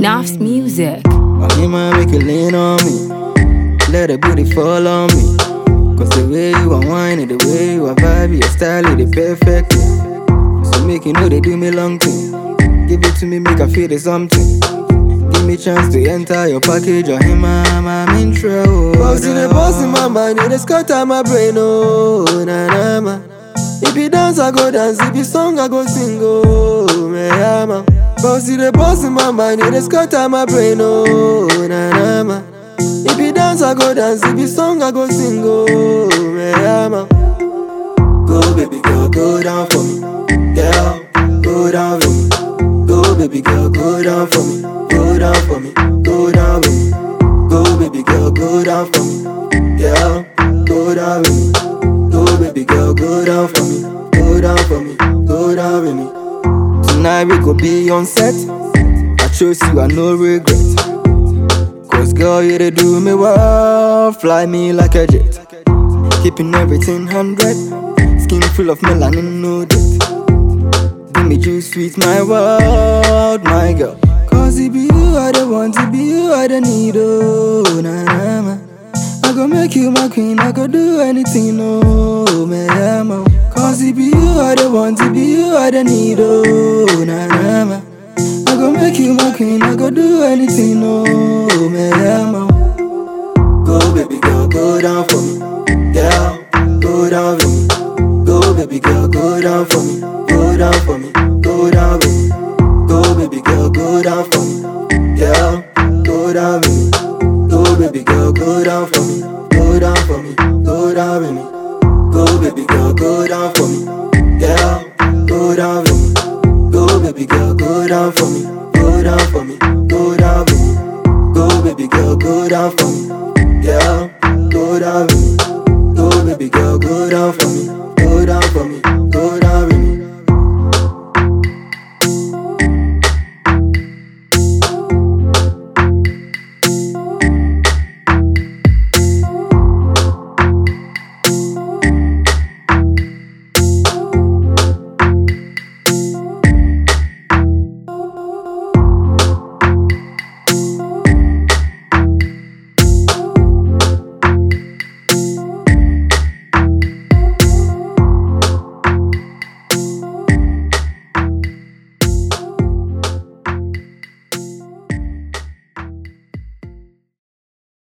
Nafs Music. Oh, me man, make you lean on me. Let the booty fall on me. Cause the way you are whining, the way you are vibing, your style is the perfect. thing. So make you know they do me long thing. Give it to me, make I feel the something. Give me chance to enter your package or him, I'm, I'm in trouble. Boss in the boss in my mind, it is scatter my brain, oh, na na ma. If you dance, I go dance, if you song, I go sing, oh, me ama. Boss in the boss in my mind, it is scatter my brain, oh, na na ma. If you dance, I go dance, if you song, I go sing, oh, me ama. Go, baby girl, go down for me, girl, go down for me. Go, baby girl, go down for me, go down for me, go down with me. Go, baby girl, go down for me, girl, go down with me. Go, baby girl, go down for me, go down for me, go down with me. Tonight we go be on set. I chose you, I no regret. Cause girl, you they do me well. Fly me like a jet. Keeping everything hundred. Skin full of melanin, no debt. Give me juice, sweet, my world, my girl. Cause it be you I the want, it be you I the need, oh, na na ma. I go make you my queen, I go do anything, oh, me ama. Cause it be you I the want, it be you I the need, oh, na na ma. I go make you my queen, I go do anything, oh, me ama. Go baby girl, go down for me, girl, go down for me. Go baby girl, go down for me, go down for me, go down with me. Go baby girl, go down for me, girl, go down with me. Go baby girl, go down for me, go down for me, go down with me. Go baby girl, go down for me, girl, go down with me. Go baby girl, go down for me, go down for me, go down with me. Go baby girl, go down for me, girl, go down with me.